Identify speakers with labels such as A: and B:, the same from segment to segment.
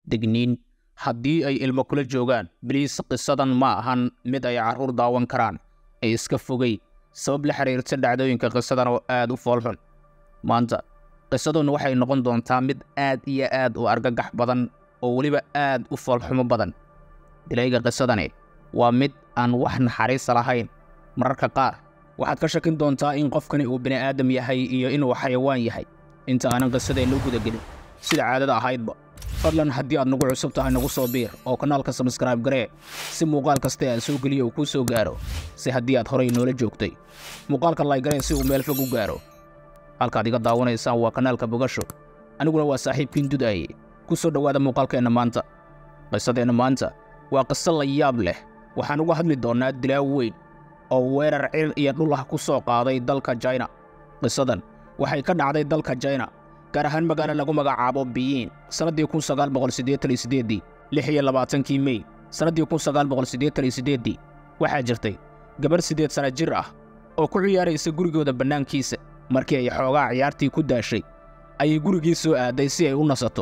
A: degniin haddii ay ilmo kula joogaan biliis qisadan ma ahan mid ay carruur daawan karaan ee iska fogey sabab la xiriirta dhacdooyinka qisadan oo aad u foolxun maanta qisaduna waxay noqon doontaa mid aad iyo aad u argagax badan oo weliba aad u foolxumo badan dilayga qisadani waa mid aan wax naxariisa lahayn mararka qaar waxaad ka shakin doontaa in qofkani uu bini aadam yahay iyo inuu xayawaan yahay inta aanan qisadeenna u gudagelin sida caadada ahaydba fadlan haddii aad nagu cusub tahay nagu soo biir oo kanaalka sabskraibe garee si muuqaal kasta aan soo geliyo uu kuu soo gaaro si haddii aad horay noola joogtay muuqaalka laygaree si uu meel fog u gaaro halkaad iga daawanaysaan waa kanaalka bogasho aniguna waa saaxiibkiin dudaaye ku soo dhowaada muuqaalkeenna maanta qisadeenna maanta waa qiso la yaab leh waxaan uga hadli doonnaa dilaaw weyn oo weerar cir iyo dhul ah ku soo qaaday dalka jina qisadan waxay ka dhacday dalka jina gaar ahaan magaalo lagu magacaabo biyiin sannaddii kun sagaal boqol siddeetan iyo siddeeddii lix iyo labaatankii mey sannaddii kun sagaal boqol siddeetan iyo siddeeddii waxaa jirtay gabarh siddeed sanna jir ah oo ku ciyaaraysa gurigooda bannaankiisa markii ay xoogaa ciyaartii ku daashay ayay gurigii soo aaday si ay u nasato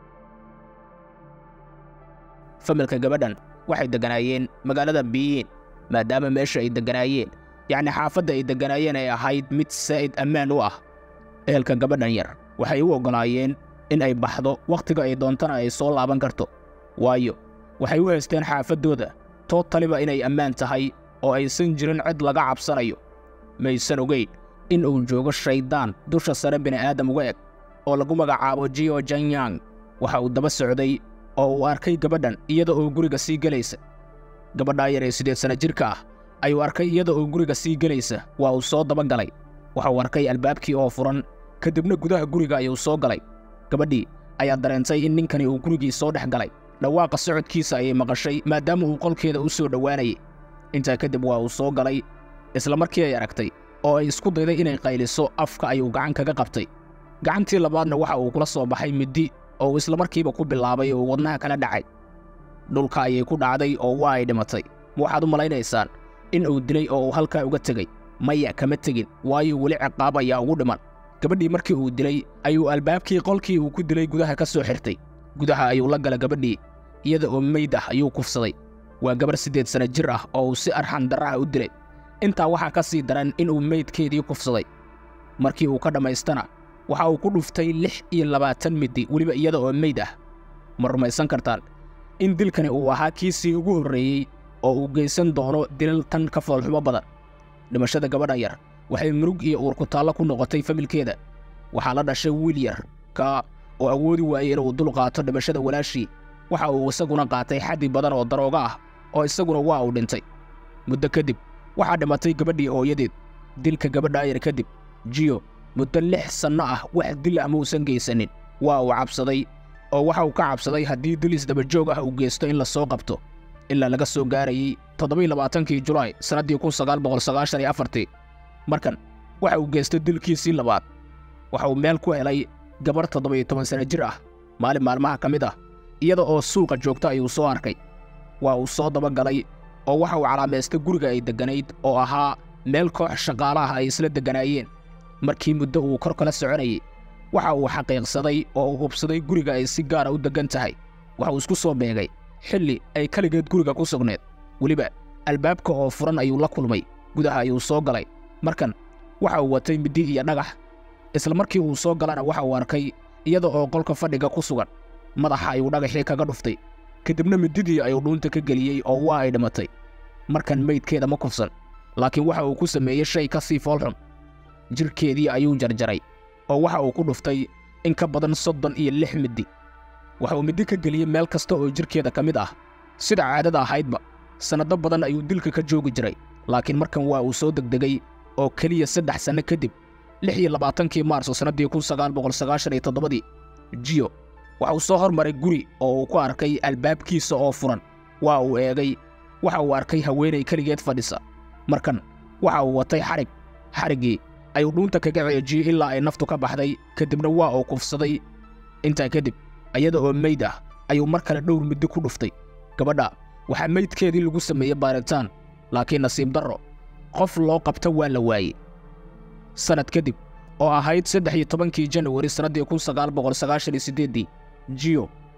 A: familka gabadhan waxay degganaayeen magaalada biyiin maadaama meesha ay degganaayeen yacni xaafadda ay degganaayeen ay ahayd mid saa'id ammaan u ah ehelka gabadhan yar waxay u oggolaayeen in ay baxdo wakhtiga ay doontana ay soo laaban karto waayo waxay u haysteen xaafaddooda tootaliba inay ammaan tahay oo aysan jirin cid laga cabsanayo maysan ogeyn in uu joogo shayddaan dusha sare bini'aadam uga eg oo lagu magacaabo jio janyang waxa uu daba socday oo uu arkay gabadhan iyada oo guriga sii gelaysa gabadhaa yar ee siddeed sanna jirka ah ayuu arkay iyada oo guriga sii gelaysa waa uu soo daba galay waxa uu arkay albaabkii oo furan ka dibna gudaha guriga ayuu soo galay gabadhii ayaa dareentay in ninkani uu gurigii soo dhex galay dhawaaqa socodkiisa ayay maqashay maadaama uu qolkeeda u soo dhowaanayay intaa kadib waa uu soo galay isla markii ay aragtay oo ay isku dayday inay qayliso afka ayuu gacan kaga qabtay gacantii labaadna waxa uu kula soo baxay middi oo uu isla markiiba ku bilaabay oo wadnaha kala dhacay dhulka ayay ku dhacday oo waa ay dhimatay ma waxaad u malaynaysaan in uu dilay oo uu halkaa uga tegey maya kama tegin waayo weli ciqaab ayaa ugu dhiman gabadhii markii uu dilay ayuu albaabkii qolkii uu ku dilay gudaha ka soo xirtay gudaha ayuu la gala gabadhii iyada oo meyd ah ayuu kufsaday waa gabarh siddeed sanna jir ah oo uu si arxan darraha u dilay intaa waxaa ka sii daran inuu meydkeedii kufsaday markii uu ka dhammaystana waxa uu ku dhuftay lix iyo labaatan middi weliba iyada oo meyd ah ma rumaysan kartaan in dilkani uu ahaa kiisii ugu horreeyey oo uu geysan doono dilal tan ka foolxumo badan dhimashada gabadhan yar waxay murug iyo uurkutaallo ku noqotay familkeeda waxaa la dhashay wiil yar ka oo awoodi waayey inuu dul qaato dhimashada walaashii waxa uu isaguna qaatay xaddi badan oo darooga ah oo isaguna waa uu dhintay muddo kadib waxaa dhimatay gabadhii hooyadeed dilka gabadhaa yar kadib jiyo muddo lix sanno ah wax dil ah mauusan geysanin waa uu cabsaday oo waxa uu ka cabsaday haddii dil isdabajoog ah uu geysto in la soo qabto ilaa laga soo gaarayey toddobai labaatankii julaay sannaddii kun sagaal boqol sagaashan iyo afartii markan waxa uu geystay dilkiisii labaad waxa uu meel ku helay gabarh toddoba-iyo toban sanna jir ah maalin maalmaha ka mid ah iyada oo suuqa joogta ayuu soo arkay waa uu soo daba galay oo waxa uu calaamaystay guriga ay degganayd oo ahaa meel koox shaqaalaha ay isla degganaayeen markii muddo uu kor kala soconayey waxa uu xaqiiqsaday oo uu hubsaday guriga ay si gaara u deggan tahay waxa uu isku soo beegay xilli ay keligeed guriga ku sugneed weliba albaabka oo furan ayuu la kulmay gudaha ayuu soo galay markan waxa uu watay middi iyo dhagax isla markii uu soo galana waxa uu arkay iyada oo qolka fadhiga ku sugan madaxa ayuu dhagaxii kaga dhuftay kadibna middidii ayuu dhuunta ka geliyey oo waa ay dhimatay markan meydkeeda ma kufsan laakiin waxa uu ku sameeyey shay ka sii foolxun jirhkeedii ayuu jarjaray oo waxa uu ku dhuftay in ka badan soddon iyo lix middi waxa uu middi ka geliyey meel kasta oo jirhkeeda ka mid ah sida caadada ahaydba sannado badan ayuu dilka ka joogi jiray laakiin markan waa uu soo degdegay oo keliya saddex sanno kadib lix iyo labaatankii maarso sannaddii kun sagaal boqol sagaashan iyo toddobadii jiyo waxa uu soo hormaray guri oo uu ku arkay albaabkiisa oo furan waa uu eegay waxa uu arkay haweenay keligeed fadhisa markan waxa uu watay xadhig xadhiggii ayuu dhuunta kaga ceejiyey ilaa ay naftu ka baxday kadibna waa uu kufsaday intaa kadib iyada oo meyd ah ayuu mar kale dhowr middi ku dhuftay gabadha waxaa meydkeedii lagu sameeyey baaritaan laakiin nasiib darro qof loo qabta waa la waayey sannad kadib oo ahayd saddex iyo tobankii janawari sannaddii kun sagaal boqol sagaashan iyo siddeeddii jiyo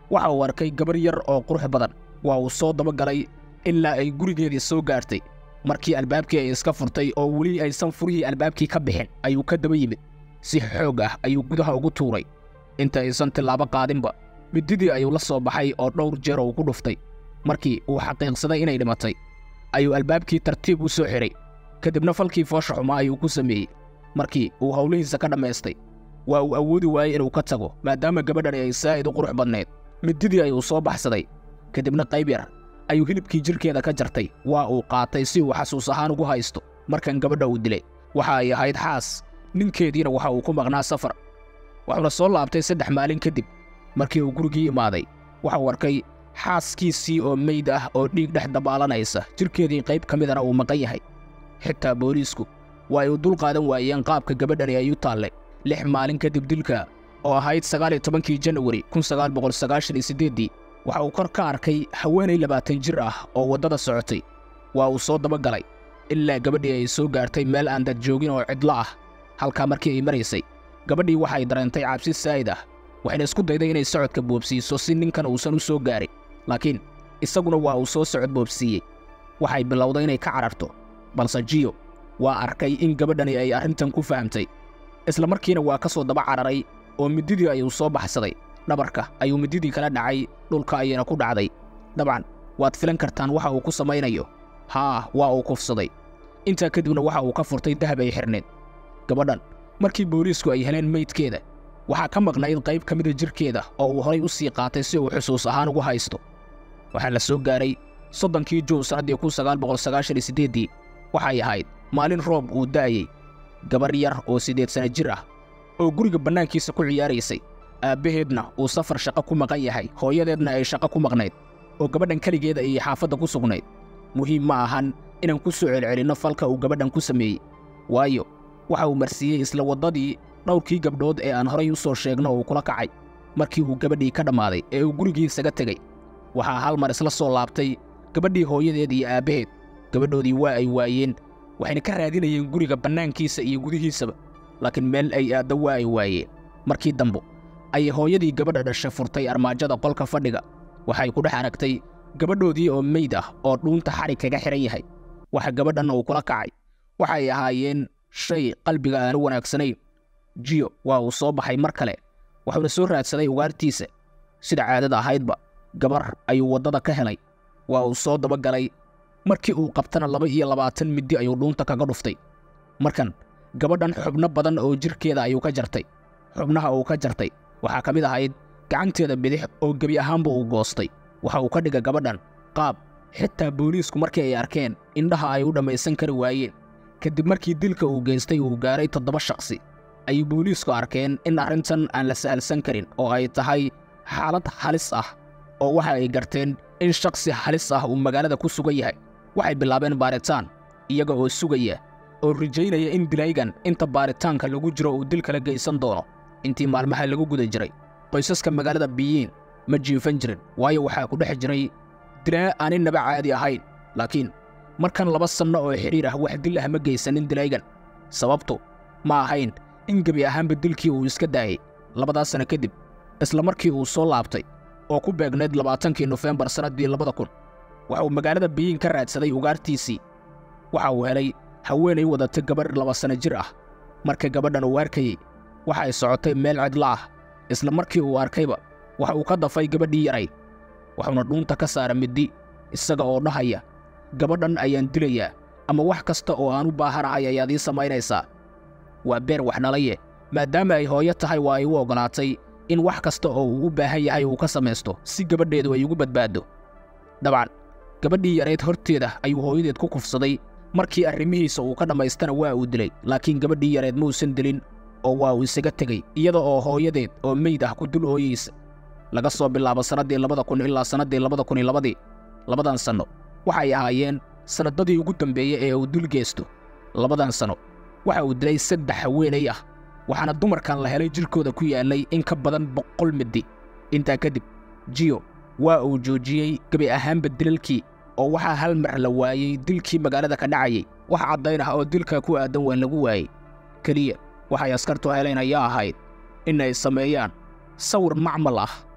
A: waxa uu arkay gabar yar oo qurux badan waa uu soo dabagalay ilaa ay gurigeedii soo gaartay markii albaabkii ay iska furtay oo weli aysan furihii albaabkii ka bixin ayuu ka daba yimid si xoog ah ayuu gudaha ugu tuuray inta aysan tillaabo qaadinba mididii ayuu la soo baxay oo dhowr jeer uu ku dhuftay markii uu xaqiiqsaday inay dhimatay ayuu albaabkii tartiib u soo xidhay kadibna falkii foosha xumaa ayuu ku sameeyey markii uu howlihiisa ka dhammaystay waa uu awoodi waayey inuu ka tago maadaama gabadhani ay saa'id u qurux badnayd mididii ayuu soo baxsaday kadibna qayb yar ayuu hilibkii jidhkeeda ka jartay waa uu qaatay si uu xasuus ahaan ugu haysto markan gabadha uu dilay waxa ay ahayd xaas ninkeediina waxa uu ku maqnaa safar wuxuuna soo laabtay saddex maalin kadib markii uu gurigii imaaday waxa uu arkay xaaskiisii oo meyd ah oo dhiig dhex dabaalanaysa jidhkeedii qayb ka midana uu maqan yahay xitaa booliisku waa ay u dul qaadan waayeen qaabka gabadhani ay u taallay lix maalin kadib dilka oo ahayd sagaal iyo tobankii janawari kun sagaal boqol sagaashan iyo siddeeddii waxa uu kor ka arkay haweenay labaatan jir ah oo waddada socotay waa uu soo dabagalay ilaa gabadhii ay soo gaartay meel aan dad joogin oo cidlo ah halkaa markii ay maraysay gabadhii waxay dareentay cabsi saa'id ah waxayna isku dayday inay socodka boobsiiso si ninkan uusan u soo gaarin laakiin isaguna waa uu soo socod boobsiiyey waxay bilowday inay ka cararto balse jiyo waa arkay in gabadhani ay arrintan ku fahamtay isla markiina waa ka soo daba cararay oo mididii ayuu soo baxsaday dhabarka ayuu mididii kala dhacay dhulka ayayna ku dhacday dabcan waad filan kartaan waxa uu ku samaynayo haa waa uu kufsaday intaa kadibna waxa uu ka furtay dahab ay xidhneed gabadhan markii booliisku ay heleen meydkeeda waxaa ka maqnayd qayb ka mida jidhkeeda oo uu horay u sii qaatay si uu xusuus ahaan ugu haysto waxaa la soo gaaray soddonkii juun sannaddii kun sagaal boqol sagaashan iyo siddeeddii waxay ahayd maalin roob uu da'ayey gabar yar oo siddeed sana jir ah oo guriga bannaankiisa ku ciyaaraysay aabbaheedna uu safar shaqo ku maqan yahay hooyadeedna ay shaqo ku maqnayd oo gabadhan keligeeda iyo xaafadda ku sugnayd muhiim ma ahan inaan ku soo celcelinno falka uu gabadhan ku sameeyey waayo waxa uu marsiiyey isla waddadii dhowrkii gabdhood ee aan horay u soo sheegno uu kula kacay markii uu gabadhii ka dhammaaday ee uu gurigiisaga tegey waxaa hal mar isla soo laabtay gabadhii hooyadeed iyo aabbaheed gabadhoodii waa ay waayeen waxayna ka raadinayeen guriga bannaankiisa iyo gudihiisaba laakiin meel ay aaddo waa ay waayeen markii dambo ayay hooyadii gabadha dhashay furtay armaajada qolka fadhiga waxay ku dhex aragtay gabadhoodii oo meyd ah oo dhuunta xadhig kaga xidhan yahay waxa gabadhan uu kula kacay waxay ahaayeen shay qalbiga aanu wanaagsanayn jiyo waa uu soo baxay mar kale wuxuuna soo raadsaday ugaartiisa sida caadada ahaydba gabar ayuu waddada ka helay waa uu soo dabagalay markii uu qabtana laba iyo labaatan middi ayuu dhuunta kaga dhuftay markan gabadhan xubno badan oo jidhkeeda ayuu ka jartay xubnaha uu ka jartay waxaa ka mid ahayd gacanteeda bidix oo gebi ahaanba uu goostay waxa uu ka dhigay gabadhan qaab xitaa booliisku markii ay arkeen indhaha ay u dhammaysan kari waayeen kadib markii dilka uu geystay uu gaaray toddoba shaqsi ayay booliisku arkeen in arrintan aan la sahalsan karin oo ay tahay xaalad halis ah oo waxa ay garteen in shakhsi halis ah uu magaalada ku sugan yahay waxay bilaabeen baaritaan iyaga oo sugaya oo rajaynaya in dilaygan inta baaritaanka lagu jiro uu dil kala geysan doono intii maalmaha lagu guda jiray qoysaska magaalada biyiin ma jiifan jirin waayo waxaa ku dhex jiray dilaa aanin naba caadi ahayn laakiin markan laba sanno oo xidhiir ah wax dil ah ma geysanin dilaygan sababtu ma ahayn in gebi ahaanba dilkii uu iska daayey labadaas sanno kadib isla markii uu soo laabtay oo ku beegnayd labaatankii nofembar sannaddii labada kun waxa uu magaalada biyiin ka raadsaday ugaartiisii waxa uu helay haweenay wadata gabarh laba sanno jir ah marka gabadhan uu arkayey waxa ay socotay meel cidla ah isla markii uu arkayba waxa uu ka dafay gabadhii yarayd waxuuna dhuunta ka saara middi isaga oo dhahaya gabadhan ayaan dilayaa ama wax kasta oo aan u baahanahay ayaad ii samaynaysaa waa beer waxnalaye maadaama ay hooyo tahay waa ay u oggolaatay in wax kasta oo uu u baahan yahay uu ka samaysto si gabadheedu ay ugu badbaaddo dabcan gabadhii yarayd horteeda ayuu hooyadeed ku kufsaday markii arrimihiisa uu ka dhammaystana waa uu dilay laakiin gabadhii yareed muusan dilin oo waa uu isaga tegey iyada oo hooyadeed oo meyd ah ku dul ooyeysa laga soo bilaabo sannaddii labada kun ilaa sannaddii labada kun iyo labadii labadan sanno waxay ahaayeen sannadadii ugu dambeeyey ee uu dul geysto labadan sanno waxa uu dilay saddex haweenay ah waxaana dumarkan la helay jidhkooda ku yaallay in ka badan boqol middi intaa kadib jiyo waa uu joojiyey gebi ahaanba dilalkii oo waxaa hal mar la waayey dilkii magaalada ka dhacayay wax caddayn ah oo dilka ku aadan waan lagu waayey keliya waxay askartu heleen ayaa ahayd in ay sameeyaan sawir macmal ah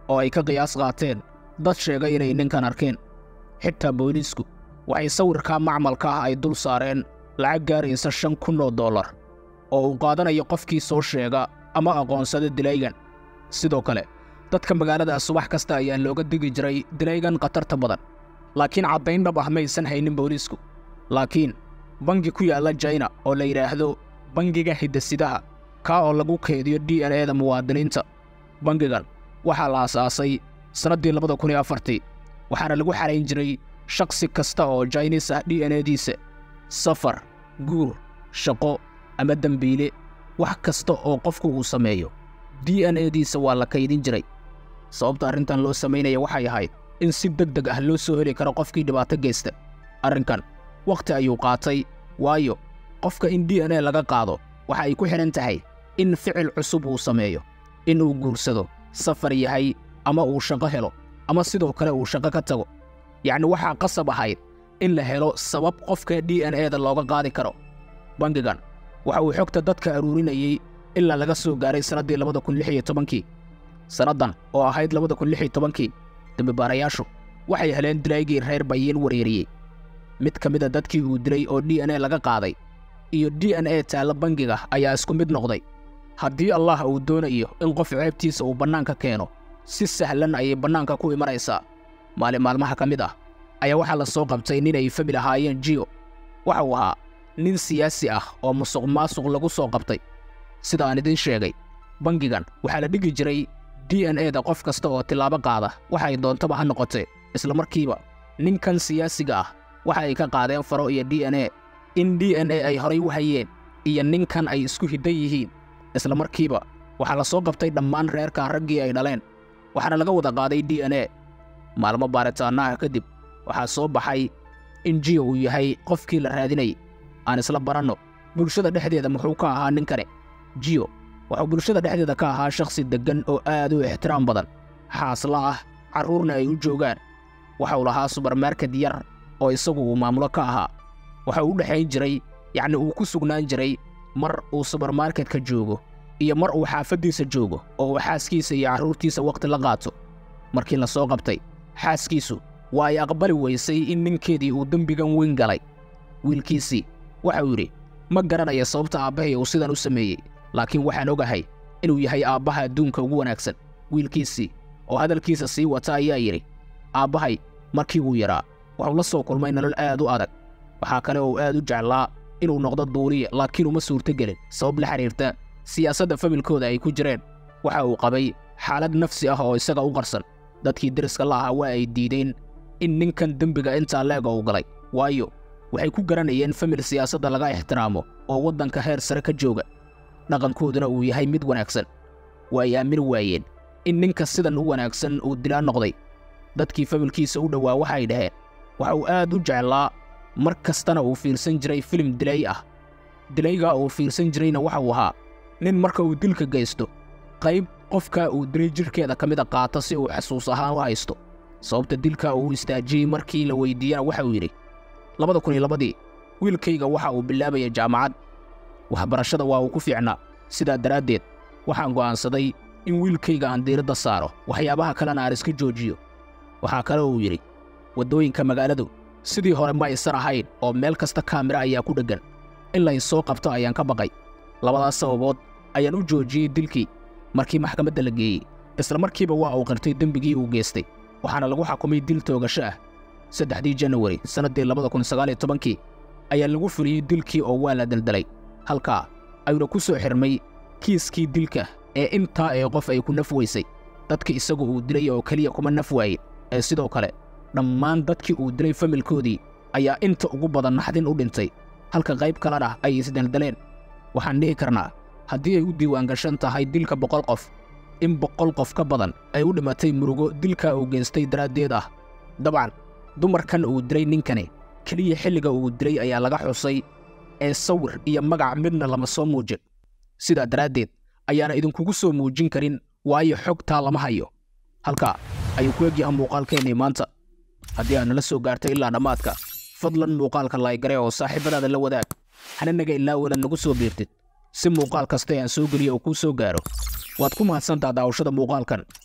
A: oo ay ka qiyaas qaateen dad sheegay inay ninkan arkeen xitaa booliisku waxay sawirkaa macmalka ah ay dul saareen lacag gaaraysa shan kun oo dollar oo uu qaadanayo qofkii soo sheega ama aqoonsada dilaygan sidoo kale dadka magaalada subax kasta ayaa looga digi jiray dilaygan khatarta badan laakiin caddayn dhab ah maysan haynin booliisku laakiin bangi ku yaalla jaina oo la yidhaahdo bangiga hidasidaha kaa oo lagu keediyo d n eda muwaadiniinta bangigan waxaa la asaasay sannaddii labada kun iyo afartii waxaana lagu xarayn jiray shakhsi kasta oo jainis ah d n ediisa safar guur shaqo ama dembiile wax kasta oo qofku uu sameeyo d n ediisa waa la kaydin jiray sababta arrintan loo samaynaya waxay ahayd in si deg deg ah loo soo heli karo qofkii dhibaato geysta arrinkan wakhti ayuu qaatay waayo qofka in d n e laga qaado waxa ay ku xidhan tahay in ficil cusub uu sameeyo in uu guursado safar yahay ama uu shaqo helo ama sidoo kale uu shaqo ka tago yacni waxaa qasab ahayd in la helo sabab qofka d n eda looga qaadi karo bangigan waxa uu xogta dadka aruurinayey ilaa laga soo gaaray sannaddii labada kun lix iyo tobankii sannaddan oo ahayd labada kun lix iyo tobankii dembibaarayaashu waxay heleen dilaygii reer bayiin wareeriyey mid ka mid a dadkii uu dilay oo d n e laga qaaday iyo d n e taalla bangiga ayaa isku mid noqday haddii allah uu doonayo in qof ceebtiisa uu bannaanka keeno si sahlan ayay bannaanka ku imanaysaa maalin maalmaha ka mid ah ayaa waxaa la soo qabtay nin ay famil ahaayeen jiyo waxa uu ahaa nin siyaasi ah oo musuq maasuq lagu soo qabtay sida aan idiin sheegay bangigan waxaa la dhigi jiray d n e da qof kasta oo tillaabo qaada waxa ay doontaba ha noqotee isla markiiba ninkan siyaasiga ah waxa ay ka qaadeen faro iyo d n e in d n e ay horay u hayeen iyo ninkan ay isku hiddan yihiin isla markiiba waxaa la soo qabtay dhammaan reerkan raggii ay dhaleen waxaana laga wada qaaday d n e maalmo baaritaannaha kadib waxaa soo baxay in jiyo uu yahay qofkii la raadinayay aan isla baranno bulshada dhexdeeda muxuu ka ahaa ninkani jiyo wuxuu bulshada dhexdeeda ka ahaa shakhsi deggan oo aad u ixtiraam badan xaasla ah carruurna ay u joogaan waxa uu lahaa subarmarket yar oo isagu uu maamulo ka ahaa waxa uu u dhexayn jiray yacni uu ku sugnaan jiray mar uu subarmarketka joogo iyo mar uu xaafaddiisa joogo oo uu xaaskiisa iyo carruurtiisa wakhti la qaato markii la soo qabtay xaaskiisu waa ay aqbali weysay in ninkeedii uu dembigan weyn galay wiilkiisii waxa uu yidhi ma garanaya sababta aabbahay uu sidan u sameeyey laakiin waxaan ogahay inuu yahay aabbaha adduunka ugu wanaagsan wiilkiisii oo hadalkiisa sii wata ayaa yidhi aabbahay markii uu yaraa wuxuu la soo kulmay nolol aad u adag waxaa kale oo aad u jeclaa inuu noqdo duuliya laakiin uma suurtogelin sabab la xidhiirta siyaasadda familkooda ay ku jireen waxa uu qabay xaalad nafsi ah oo isaga u qarsan dadkii deriska la ahaa waa ay diideen in ninkan dembiga intaa leega uu galay waayo waxay ku garanayeen famil siyaasadda laga ixtiraamo oo waddanka heer sare ka jooga dhaqankooduna uu yahay mid wanaagsan waa ay aamin waayeen in ninka sidan u wanaagsan uu dilaa noqday dadkii familkiisa u dhowaa waxay dhaheen waxa uu aad u jeclaa mar kastana uu fiirsan jiray filim dilay ah dilaygaa uu fiirsan jirayna waxa uu ahaa nin marka uu dilka geysto qayb qofkaa uu dilay jidhkeeda ka mida qaata si uu xasuus ahaan u haysto sababta dilka uu istaajiyey markii la weyddiiyana waxa uu yidhi labada kun iyo labadii wiilkayga waxa uu bilaabaya jaamacad waxbarashada waa uu ku fiicnaa sidaa daraaddeed waxaan go'aansaday in wiilkayga aan diiradda saaro waxyaabaha kalena aan iska joojiyo waxaa kale uu yidhi waddooyinka magaaladu sidii hore ma aysan ahayn oo meel kasta kaamira ayaa ku dheggan in lay soo qabto ayaan ka baqay labadaas sababood ayaan u joojiyey dilkii markii maxkamadda la geeyey isla markiiba waa uu qirtay dembigii uu geystay waxaana lagu xakumay dil toogasho ah saddexdii janawari sannaddii labada kun sagaal iyo tobankii ayaa lagu fuliyey dilkii oo waa la daldalay halkaa ayuuna ku soo xirmay kiiskii dilka ee intaa ee qof ay ku naf weysay dadka isagu uu dilay oo keliya kuma naf waayin ee sidoo kale dhammaan dadkii uu dilay familkoodii ayaa inta ugu badan naxdin u dhintay halka qayb kalena ay isdaldaleen waxaan dhihi karnaa haddii ay u diiwaangashan tahay dilka boqol qof in boqol qof ka badan ay u dhimatay murugo dilka uu geystay daraaddeed ah dabcan dumarkan uu dilay ninkani keliya xilliga uu dilay ayaa laga xusay ee sawir iyo magac midna lama soo muujin sidaa daraaddeed ayaana idinkugu soo muujin karin waayo xogtaa lama hayo halkaa ayuu ku egyaha muuqaalkeennii maanta haddii aad nala soo gaartay ilaa dhammaadka fadlan muuqaalka laygare oo saaxiibadaada la wadaag hana naga ilaawada nagu soo biirtid si muuqaal kasta aan soo geliyo uu kuu soo gaaro waad ku mahadsantaa daawashada muuqaalkan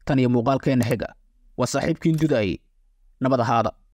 A: tan iyo muuqaalkeenna xiga waa saaxiibkiin dudaayey nabad ahaada